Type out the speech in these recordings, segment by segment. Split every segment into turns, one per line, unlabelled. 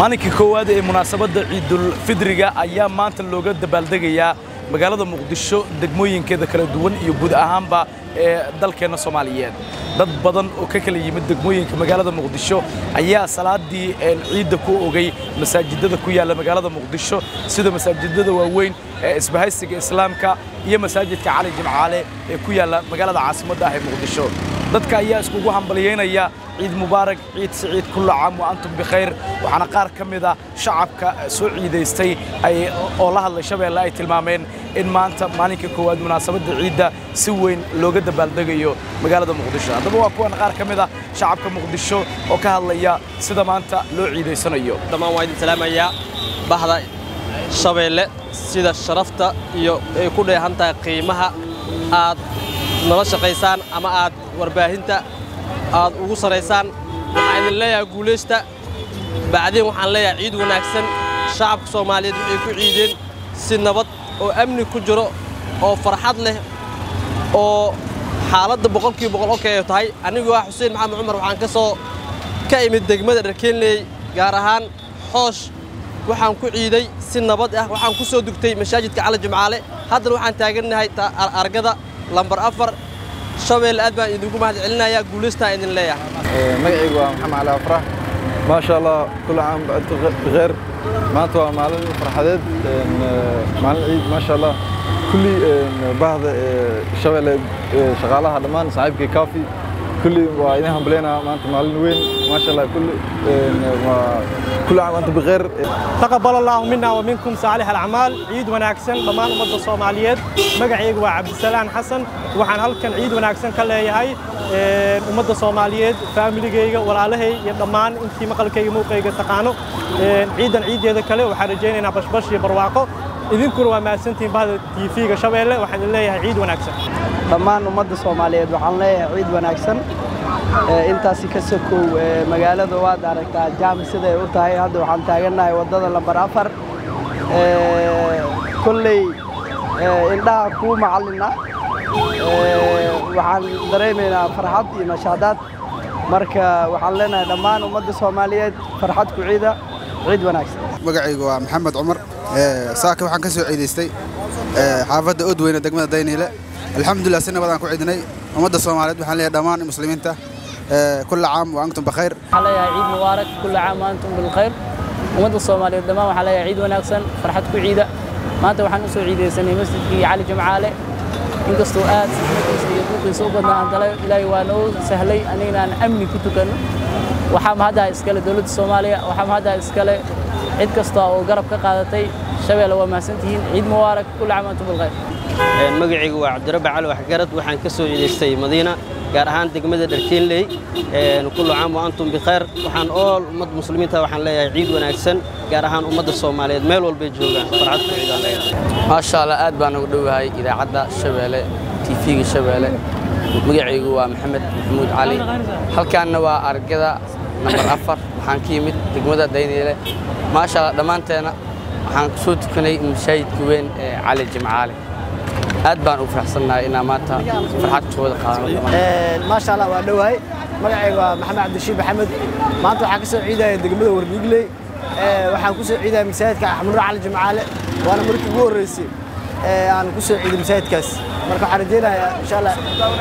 maalinkii koowaad ee munaasabadda ciidulfidriga ayaa maanta looga dabaaldegayaa magaalada muqdisho degmooyinkeeda kala duwan iyo guud ahaanba ee dalkeenna soomaaliyeed dad badan oo ka kala yimid degmooyinka magaalada muqdisho ayaa salaadii ciidda ku ogay masaajidada ku yaalla magaalada muqdisho sida masaajidada waaweyn ee isbahaysiga islaamka iyo masaajidka cali jimcaale ee ku yaalla magaalada caasimadda ah ee muqdisho dadka ayaa iskugu hambalyeynaya ciid mubaarak ciid siciid kulla caam wa antum bikhayr waxaana qaar ka mid a shacabka soo ciidaystay oo la hadlay shabeelle ay tilmaameen in maanta maalinka koowaad munaasabadda ciidda si weyn looga dabaaldegayo magaalada muqdisho haddaba waa kuwan qaar ka mid a shacabka muqdisho oo ka hadlaya sida maanta loo ciidaysanayo
dhammaan waa idin salaamayaa bahda shabeelle sida sharafta iyo ay ku dheehan tahay qiimaha aad nala shaqaysaan ama aad warbaahinta aad ugu saraysaan waxaan idin leeyahay guulaysta bacdiin waxaan leeyahay ciid wanaagsan shacabka soomaaliyeed waxay ku ciideen si nabad oo amni ku jiro oo farxad leh oo xaaladda boqolkiiba boqol okay ay tahay anigoo ah xuseen maxamed cumar waxaan ka soo ka imid degmada dharkeenley gaar ahaan xoosh waxaan ku ciiday si nabad ah waxaan ku soo dugtay masaajidka cali jimcaale haddana waxaan taagannahay argada lambar afar shabeelle aad baan idinku mahad celinayaa guulaystaan idin leeyahay
magacaygu waa maxamed cali afrax maasha allah kula caam baantu bikheer maanta waa maalin farxadeed maalin ciid maasha allah kulli bahda shabeelle shaqaalaha dhammaan saaxiibkii kaafi kulli waa idin hambaleyna maanta maalin weyn maasha allah kulli كل عام وانتم بخير
تقبل الله منا ومنكم صالح الاعمال عيد وناكسن ضمان umada Soomaaliyeed magacaygu waa Cabdisalaan Xasan waxaan halkan ciid wanaagsan ka leeyahay umada Soomaaliyeed familigeyga walaalahay iyo dhammaan intii maqalkayga muuqayga taqaano ciidan ciideeda kale waxaan rajaynaynaa bashbash iyo barwaaqo idinkuna waa mahadsantihiin bahda TV-ga Shabeelle waxaan leeyahay ciid wanaagsan
dhammaan umada Soomaaliyeed waxaan leeyahay ciid wanaagsan intaasi ka sokow magaalada waad aragtaa jaami siday u tahay hadda waxaan taagannahay waddada lambar afar kolley indhaha kuu macallina waxaan dareemaynaa farxad iyo nashaadaad marka waxaan leenahay dhammaan ummadda soomaaliyeed farxad ku ciida ciid wanaagsan
magacaygu waa maxamed cumar saaka waxaan ka soo ciidaystay xaafadda odweyne degmada dayniile alxamdulilah si nabadaan ku ciidinay ummadda soomaaliyeed waxaan leeyahay dhammaan muslimiinta كل عام وأنتم بخير
عليها عيد مبارك كل عام وأنتم بالخير ومدى الصومالية دمام عليها عيد وناكسن فرحتكم عيدة ما أنت وحن نسوي عيدة سنة مسجد علي جمعالي inkastoo aad sixnadiisa iyo buuqiisa u badnaa haddana ilaahay waa noo sahlay anignaan amni ku tukanno waxaa mahaddaa iskale dowladda soomaaliya waxaa mahaddaa iskale cid kasta oo garab ka qaadatay shabeelle waa mahadsantihiin ciid mubaarak kulli caam antum bilkhayr
magacaygu waa cabdirabbi cali waxgarad waxaan ka soo ciidaystay madiina gaar ahaan degmada dharkeenley kullu caam wa antum bikhayr waxaan ool ummad muslimiinta waxaan leeyahay ciid wanaagsan gaar ahaan ummadda soomaaliyeed meel walbay joogaan farxad ku ciidaan leeyahay
maasha allah aad baan ugu dhowahay idaacadda shabeelle tv-ga shabeelle magacaygu waa maxamed maxamuud cali halkaanna waa argada nambar afar waxaan ka yimid degmada dayniile maasha allah dhammaanteena waxaan soo tukanay masaajidka weyn ee cali jimcaale aad baan u faraxsannahay inaan maanta farxad kooda qaadano
maasha allah waa dhowahay magacayga waa maxamed cabdishiid maxamed maanta waxaan ka soo ciidaya degmada warniigley waxaan ku soo ciidaya masaajidka axmud cali jimcaale waana markii ugu horreysay aan ku soo ciiday masaajidkaas marka waxaan rajeynayaa insha allah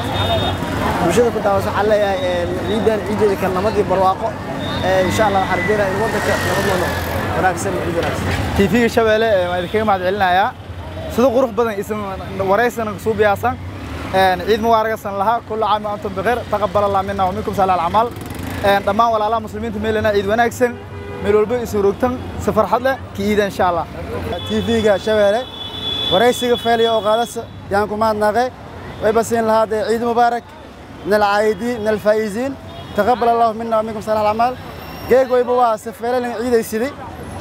bulshada ku daawas waxaan leeyahay ciidan ciideeda kale nabad iyo barwaaqo insha allah waxaan rajeynayaa in waddanka nabad wado wanaagsan ciid wanaagsan
tv-ga shabeelle waan idinkaga mahad celinayaa sida qurux badan isan waraysana suu biyaasan ciid mubaaragasan lahaa kulla caam wa antum bikheer taqabbal allah minna wa minkum salaal acmaal dhammaan walaalaha muslimiinta meelana ciid wanaagsan meel walba isu rogtan si farxad leh ki iida insha allah
tv-ga shabeelle waraysiga feeliya oo qaadasa yaan ku mahadnaqay way basiin lahaa dee ciid mubaarak min alcaayidiin min alfaa'iziin taqabbal allahu minna wa minkum salaal acmaal geeg wayba waa si feelalin ciidaysiday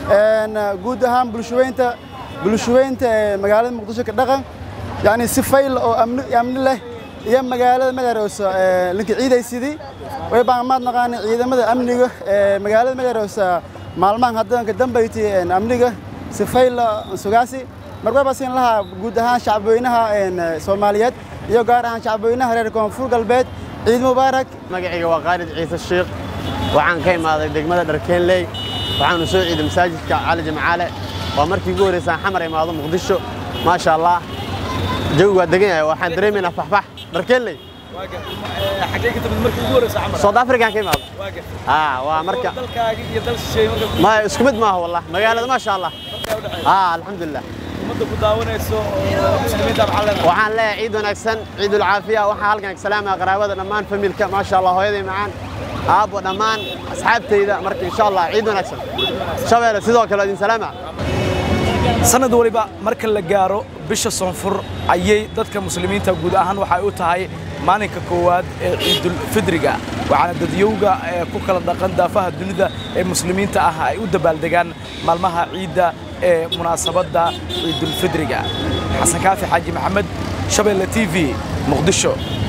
guud ahaan bulshaweynta bulshaweynta ee magaalada muqdisho ka dhaqan yani si fayl oo amni amni leh iyo magaalada magaroosa linka ciidaysidii way baan maad naqaan ciidamada amniga ee magaalada magaroosa maalmahan haddan ka dambayti amniga si fayl sugaasi marka baa siin lahaa guud ahaan shacabweynaha Soomaaliyeed iyo gaar ahaan shacabweynaha reer koonfur galbeed ciid mubaarak
magacayga waa Khaalid Ciise Sheekh waxaan ka imaaday degmada Dharkeenley waxaanu soo ciiday masaajidka cali jimcaale waa markii ugu horreysaan xamar imaado muqdisho maasha allah jawi waa degan yahay waxaan dareemaynaa faxfax dharkeelley
xagee ka timid markii ugu horreysa camal
south african ka imaado aa waa marka
dalkaaga iyo dal shisheeye marka
ma isku mid maaha wallah magaalada maasha allah aa alxamdulilah
ummadda ku daawanayso oo muslimiinta maxaa leedahay
waxaan leeyahay ciid wanaagsan ciidul caafiya waxaan halkan ka salaamaya qaraabada dhammaan familka maasha allah hooyaday macaan aabbo dhammaan asxaabtayda marka insha allah ciid wanaagsan shabeelle sidoo kale idin salaama
sanad waliba marka la gaaro bisha soonfur ayay dadka muslimiinta guud ahaan waxay u tahay maalinka koowaad ee ciidul fidriga waxaana dadyowga ee ku kala dhaqan daafaha dunida ee muslimiinta ah ay u dabaaldegaan maalmaha ciidda ee munaasabadda ciidul fidriga xasan kaafi xaaji maxamed shabeelle t v muqdisho